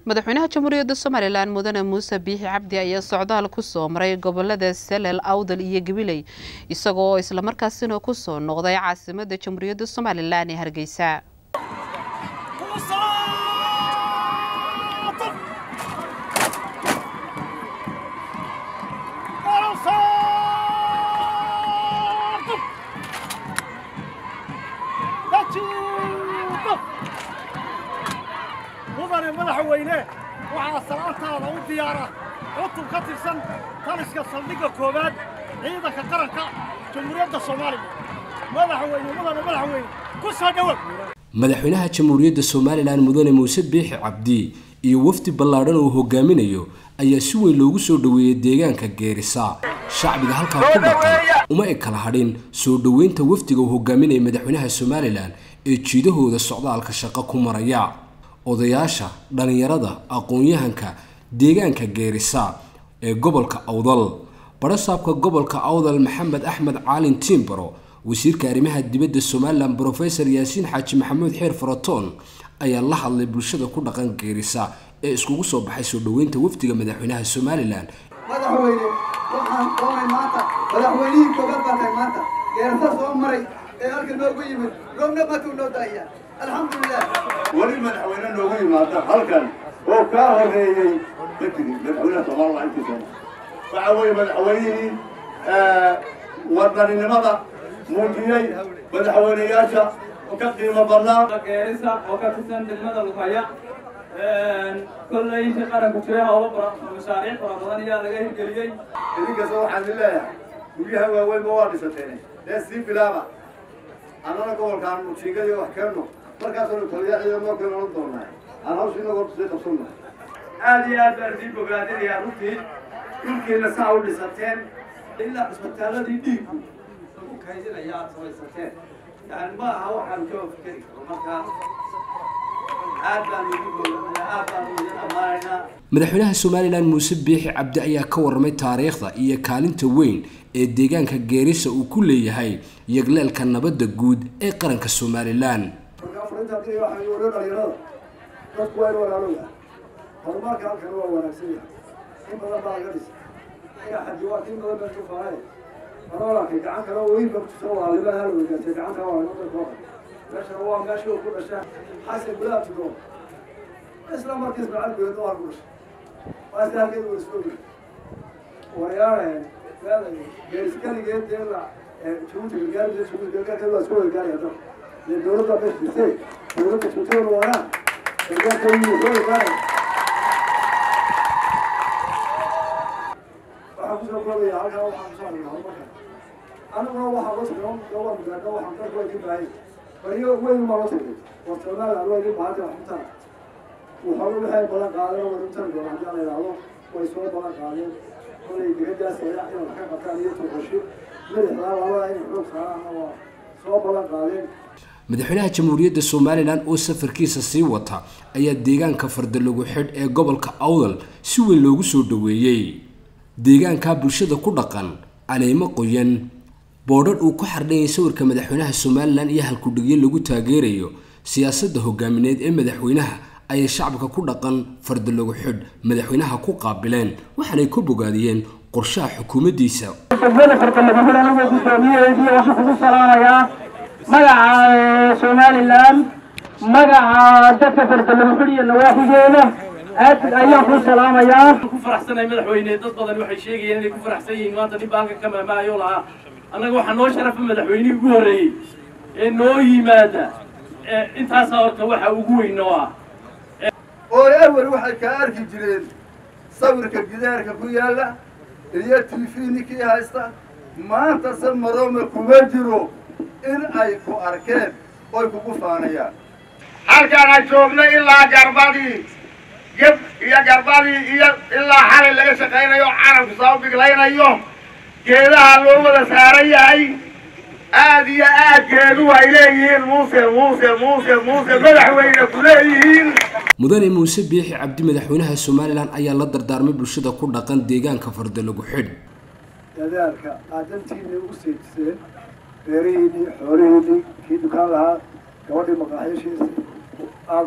madaxweynaha jamhuuriyadda somalilan mudane muuse biixi cabdi ayaa socdaal kusoo maray gobolada salel awdal iyo gabiley isagoo islamarkaasina kusoo noqday caasimada jamhuuriyadda somalilan ee hargeysa mudane madaxweyne waxaa salaantaada u diyaara cutub ka tirsan taliska saldhigga koowaad ciidanka qaranka jamhuuriyadda soomaaliya madaxweyne mudane madaxweyne ku soo dhowow madaxweynaha jamhuuriyadda somalilan mudane muuse biixi cabdi iyo wafdi ballaadhan uu hogaaminayo ayaa si weyn loogu soo dhoweeyey deegaanka geerisa shacbiga halkaa ku dhaqan uma eg kala hadhin soo dhoweynta wafdiga uu hogaaminaya madaxweynaha somalilan ee jiidahooda socdaalka shaqo ku maraya odayaasha dhallinyarada aqoon-yahanka deegaanka geerisa ee gobolka awdal barasaabka gobolka awdal maxamed axmed caalin tiimbaro wasiirka arrimaha dibadda somalilan brofesor yaasiin xaaji maxamuud xeer faratoon ayaa la hadlay bulshada ku dhaqan geerisa ee iskugu soo baxay soo dhoweynta wafdiga madaxweynaha somalilan madaxweyne waxaan doonay maanta madaxweynihii koobaad baa tahay maanta geerasa soo maray ee halka noogu yimid roobna matuu noo daaya alxamdulilah weli madaxweyne noogu yimaada halkan oo kaa horeeyey ma jirin madaxweynaha soomaaliya intiisa waxa weeye madaxweynihii wadaninimada muujiyey madaxweyneyaasha ka qiimo badnaa geerisa oo ka tirsan degmada lugaya kolley intii qaranku jiray howlo mashaariic fara badan ayaa laga hirgeliyey idinkasta waxaan idin leeyahay guryaha waaweynba waa dhisateen dee sii bilaaba annana gobolkaan jiingadiyo wax keenno markaasoo taliya ciidamo kale oran doonaa aan hawsha inagoo sii qabsanno aad iyo aad baan idiin bogaadinayaa runtii dhulkiina saa u dhisateen ilaa cisbitaaladii dhiiggu lagu kaydinaya aad samaysateen yani ma aha waxaan ka fikeri karo markaa aad baan idin bogaadinayaa aad baan idin ammaanaynaa madaxweynaha somalilan muuse biixi cabdi ayaa ka warramay taariikhda iyo kaalinta weyn ee deegaanka geerisa uu ku leeyahay yagleelka nabadda guud ee qaranka somalilan marka afarinta haddii waxaa wariyo dhalinyarada dadku waa in walaalowya horumarka halkan waa wanaagsan yahay in badan baa laga dhisa ina xaji waa in badan baa kufaanay maroolanka gacan kale oo weyn baktuso waa libaa hal weygaatay gacanta waa inada kooxa meeshana waa meesha uu ku dhashaa xasan gudaha tugo isla markiis macal gudeed waa ku dhashay waa isla halkeed waa isku ogi warayaareen geeriskaligeed dee la jabuuti gargaarida jabuuti gargaarkeed waa isku gargaaraya dad dee dowladda meesha jirtay dowladda jabuuti waanaa gargaarka wuu soo gargaaraya waxaan kusoo koobaya halkaa waxaan kusoo aragnaa horumarka aniguna waxaa loo tagay gobol mugaadho waxaan dalku ay ka baahaya bariyo weyn baa loo tagay war somaliland waa idin baahantay wax mutaan wuxuu waxay balan qaadeen war mutaan doona haddii la yidhaahdo way soo balan qaadeen kolay digadaas ayaa inay wax ka qabtaan iyo tuqashi madaxdaa labada in xoog saaraan waa soo balan qaadeen madaxweynaha jamhuuriyadda somalilan oo safarkiisa sii wata ayaa deegaanka fardalagu xidh ee gobolka awdal si weyn loogu soo dhoweeyey deegaanka bulshada ku dhaqan caleemo qoyan boodhadh uu ku xardhanyay sawirka madaxweynaha somalilan iyo halkudhigyo lagu taageerayo siyaasadda hogaamineed ee madaxweynaha ayay shacabka ku dhaqan fardalagu xidh madaxweynaha ku qaabileen waxaanay ka bogaadiyeen qorshaha xukuumaddiisa degmada fardalagu xidh anigoo guddoomiyaheedii waxaan kugu salaamayaa magaca somalilan magaca dadka fardalagu xidh iyo nawaaxigeeda aad ayaan kuu salaamayaa ku faraxsanahay madaxweyne dad badan waxay sheegayeen inay ku faraxsan yihiin maanta nin baalka ka maamaayo lahaa annaga waxaa noo sharafa madaxweynihii ugu horreeyey ee noo yimaada intaasaa horta waxa ugu weyn noo ah oo awel waxay kaa arki jireen sawirka gidaarka ku yaalla iyo tv ninkii haysta maanta se marome kuma jiro in ay ku arkeen oy kugu faanayaan halkaan aan joogno ilaa garbadii geb iyo garbadii iyo ilaa xalay laga shaqaynayo carabku soo biglaynayo geedaha loo wada saaran yahay aad iyo aad geedu ay leeyihiin muuse muuse muuse muuse madaxweyne ku leeyihiin mudane muuse biixi cabdi madaxweynaha somalilan ayaa la dardaarmay bulshada ku dhaqan deegaanka fardalagu xidh dadaalka aad dantiinii ugu seejiseen beerihiinii xoolihiinii kii dukaan lahaa gabadhii maqaaxiishiisii aad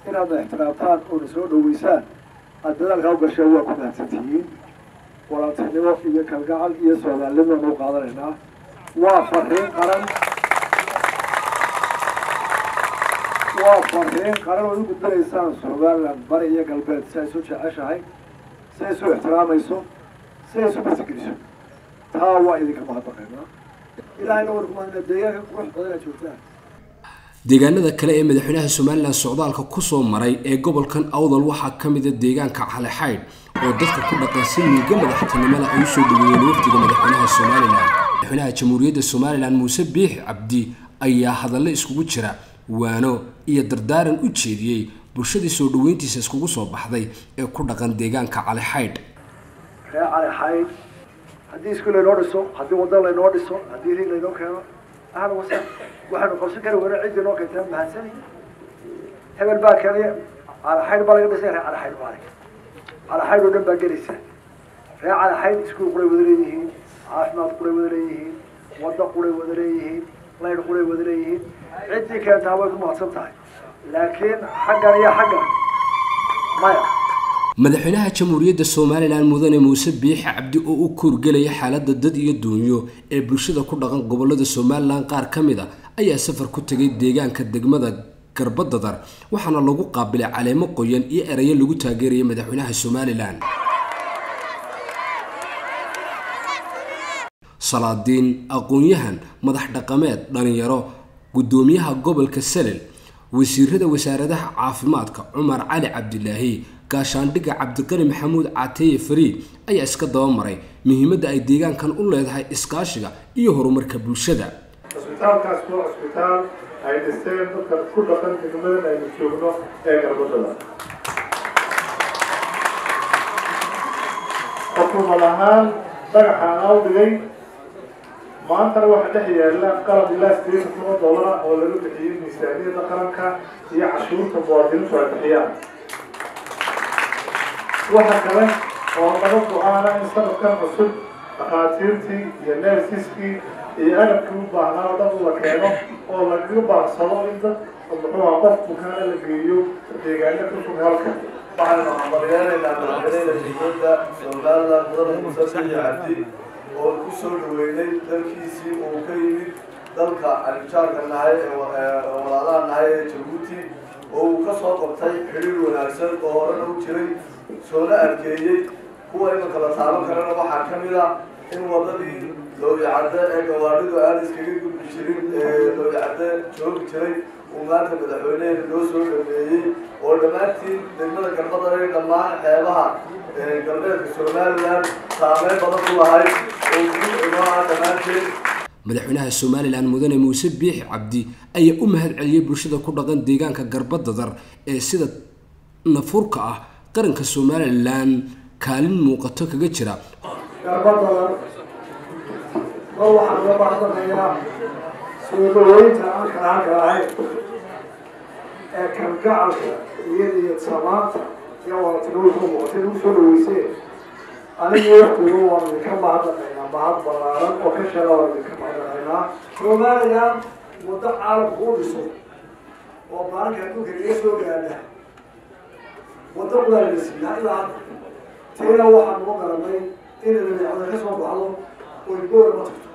inaadna ixtiraamtaan oona soo dhaweysaan aad dadaalkaa u gasheen waa ku mahadsantihiin walaaltinimo iyo kalgacal iyo soomaalinimaan u qaadanaynaa waa fariin qaran waa fariin qaran oo u gudbinaysaan somaliland bari iyo galbeed si ay isu jeceshahay si ay isu ixtiraamayso si ay isu martigeliso taa waa idinka mahadnaqaynaa ilaahayna war kumaadna deegaanka qurux badan aad joogtaan deegaanada kale ee madaxweynaha somalilan socdaalka kusoo maray ee gobolkan awdal waxaa ka mida deegaanka calexaydh oo dadka ku dhaqan si miiga madaxtinimada ay usoo dhaweeyeen wafdiga madaxweynaha somalilan madaxweynaha jamhuuriyadda somalilan muuse biixi cabdi ayaa hadallo iskugu jira waano iyo dardaaran u jeediyey bulshadii soo dhaweyntiisa iskugu soo baxday ee ku dhaqan deegaanka calexaydh ree calexaydh haddii iskuul laynoo dhiso haddii waddo laynoo dhiso haddii rig laynoo keeno ahlan wasa waxaynu qabsan kari weyna ciddii noo keentay mahadsani hebel baa keenaya calaxaydh baa laga dhisay ree calaxaydh baa laga calaxaydh oo dhan baa gelaysa ree calaxaydh iskuul quray wada leeyihiin caafimaad quray wada leeyihiin waddo quray wada leeyihiin laydh quray wada leeyihiin ciddii keentaa way ku mahadsan tahay laakiin xaggan iyo xaggan maya madaxweynaha jamhuuriyadda somalilan mudane muuse biixi cabdi oo u koorgelaya xaaladda dad iyo duunyo ee bulshada ku dhaqan gobolada somalilan qaar ka mid a ayaa safar ku tegay deegaanka degmada garbadadar waxaana lagu qaabilay caleemo qoyan iyo erayo lagu taageeraya madaxweynaha somalilan salaadiin aqoon-yahan madax dhaqameed dhalinyaro guddoomiyaha gobolka salel wasiirada wasaaradaha caafimaadka cumar cali cabdilaahi gaashaandhigga cabdiqani maxamuud cateeye fariid ayaa iska dabamaray muhiimadda ay deegaankan u leedahay iskaashiga iyo horumarka bulshada cisbitaalkaas waa cisbitaal ay dhisteen dadka ku dhaqan degmadan aynu joogno ee garbadada xukuumad ahaan dhagaxaan au dhigay maantana waxaa dhex yaala qalab ilaa sideetan kuma dollara oo laga bixiyey miisaaniyadda qaranka iyo cashuurta muwaadiniintu ay bixiyaan waxa kale oo laga go-aana in sanadkan cusub dhakhaatiirtii iyo neersiskii iyo agabkii u baahnaa oo dhan la keeno oo lagaga baarsado in dad muxuuha qof bukaana la geeyo deegaano ka fog halka waxaynu hambalyeelaynaa madaxweynaha dowladda somaliland mudane muuse biixi cabdi oo ku soo dhaweynay dalkiisii uu ka yimid dalka anjaarka nahay ee walaalaha nahay ee jabuuti oo uu ka soo qabtay xidhiir wanaagsan oo horena u jiray soona adkeeyey kuwa imanka la taaban karana waxaa ka mid a in wadadii looyacadde ee gawaadhidu aan iskaga gudbi jirin ee looyacadde joogi jiray uu maanta madaxweyneheena loo soo dhameeyey oo dhammaantiin degmada garbadare dhammaan xeebaha galbeedka somalilan saameyn badan ku lahayd oo guud inoo ah dhammaanteen madaxweynaha somalilan mudane muuse biixi cabdi ayaa u mahad celiyey bulshada ku dhaqan deegaanka garbadadar ee sida nafurka ah qaranka somalilan kaalin muuqato kaga jira garbadadan mar waxaan uga bahdanayaa soo dhaweynta aan kalaanka ahayn ee kalgacalka iyo niyad samaanta iyo walatinimada ku muuqatay lagu soo dhaweyseen anigii waqtigu waan idinka mahadnaqaynaa mahad ballaaran oo ka sheega waan idinka mahadnaqaynaa somalilan muddo caalamka u dhiso oo maalinka adduunka inaga soo gaadha waddo qudaalisiiya ilaa hadda tiina waxaan noo garanay in dabeecada ka soo baxdo oo iboora ma tagto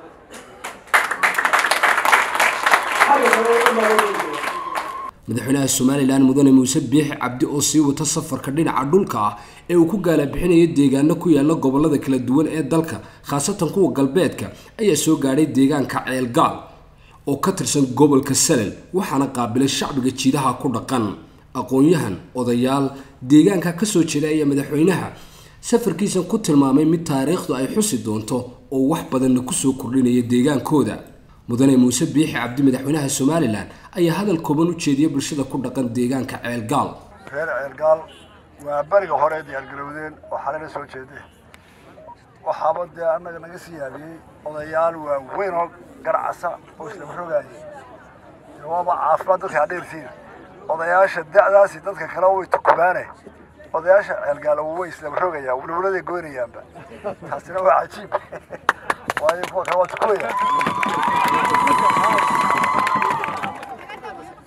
xagga kale oo dhan baa loo jeedaa madaxweynaha somalilan mudane muuse biixi cabdi oo sii wata safarka dhinaca dhulka ah ee uu ku gaalabixinayo deegaano ku yaala gobolada kala duwan ee dalka khaasatan kuwa galbeedka ayaa soo gaadhay deegaanka ceelgaal oo ka tirsan gobolka salel waxaana qaabilay shacbiga jiidaha ku dhaqan aqoon-yahan odayaal deegaanka kasoo jeeda ayaa madaxweynaha safarkiisan ku tilmaamay mid taariikhdu ay xusi doonto oo wax badanna kusoo kordhinaya deegaankooda mudane muuse biixi cabdi madaxweynaha somalilan ayaa hadal kooban u jeediyay bulshada ku dhaqan deegaanka ceelgaal reer ceelgaal waa beriga hore diyaargarowdeen oo xalena soo jeedeen waxaaba dee annaga naga sii yaabiyey odayaal waaweyn oo garcasa oo islama rogaayay waaba caafimaad dadka adheertiin odayaasha da'daasi dadka kale way tukubaane odayaasha ceelgaalo way islama rogayaan wulwuladay goynayaanba taasina waa cajiib waayo kuwa kale waa tukubaya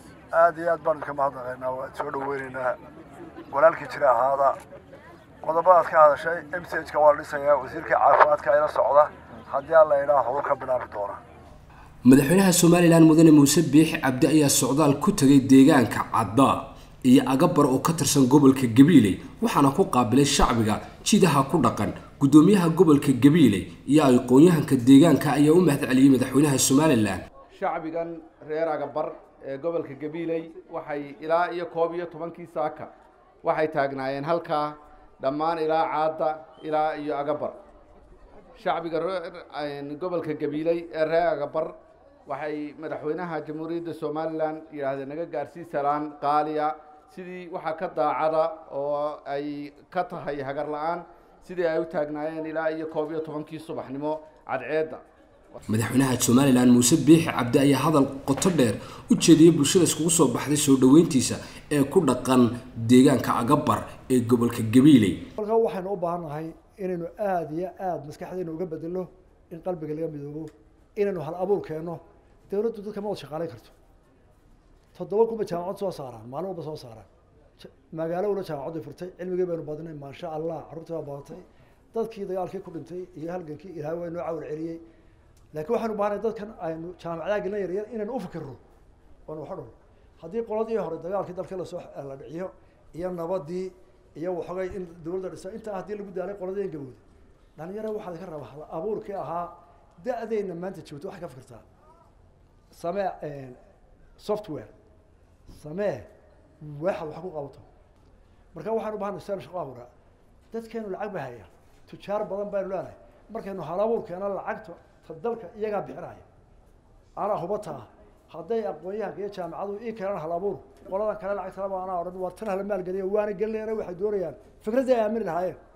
aada iyo aad baan idinka mahadnaqaynaa waa soo dhaweynaynaa walaalkii jira ahaada qodobadaad ka hadashay m c h ka waa la dhisayaa wasiirka caafimaadka ayla socda haddii alla idhaa horu ka bilaabi doona madaxweynaha somalilan mudane muuse biixi cabdi ayaa socdaal ku tegay deegaanka cadda iyo agabar oo ka tirsan gobolka gabiiley waxaana ku qaabilay shacbiga jidaha ku dhaqan guddoomiyaha gobolka gabiiley iyo aqoon-yahanka deegaanka ayaa u mahadceliyey madaxweynaha somalilan shacbigan reer agabar ee gobolka gabiiley waxay ilaa iyo koob iyo tobankii saaka waxay taagnaayeen halkaa dhammaan ilaa caadda ilaa iyo agabar shacbiga gobolka gabiiley ee reer agabar waxay madaxweynaha jamhuuriyadda somalilan yidhaahdeen naga gaarsii salaan qaaliya sidii waxaa ka daacada oo ay ka tahay hagar la-aan sidii ay u taagnaayeen ilaa iyo koob iyo tobankii subaxnimo cadceedda madaxweynaha somalilan muuse biixi cabdi ayaa hadal qoto dheer u jeediyey bulshada iskugu soo baxday soo dhoweyntiisa ee ku dhaqan deegaanka agabar ee gobolka gabiiley halkaa waxaynu u baahannahay inaynu aada iyo aada maskaxdeena uga bedelo in qalbiga laga midoobo inaynu hal abuur keenno dawladdu dadka ma wada shaqaalayn karto toddoba kunba jaamacad soo saaraan maalin walba soo saaraan magaalo wala jaamacaddu furtay cilmigii baynu badinay maasha allah carruurtii baa badatay dadkii dagaalkii ku dhintay iyo halgankii ilaahay waa inoo cawal celiyey laakiin waxaynu bahanay dadkan aynu jaamacadaha gelina yaryar inaynu ufikirno oonu waxo dhul haddii qoladii hore dagaalkii dalkii lasoo la dhiciyo iyo nabadii iyo waxoogay in dawladda dhisa intaa haddii lagu daalay qoladii gabowda dhalinyara waxaad ka rabaa hal abuurkii ahaa da-dayna maanta joogto waxay ka fikirtaa samee software samee waxaad wax ku qabato marka waxaanu bahanay saan shaqo abuuraa dadkeenu lacag ba hayaan tujaar badan baynu leenahay markaynu hal abuurkeena lacagta ta dalka iyagaa bixinaya anaa hubataa hadday aqoon-yahanka iyo jaamacadu ii keenaan hal abuur qoladan kale lacagtalaba anaa odhan waa tan hala maalgeliya waana gelinayana waxay doonayaan fikradda ay aamini lahaayeen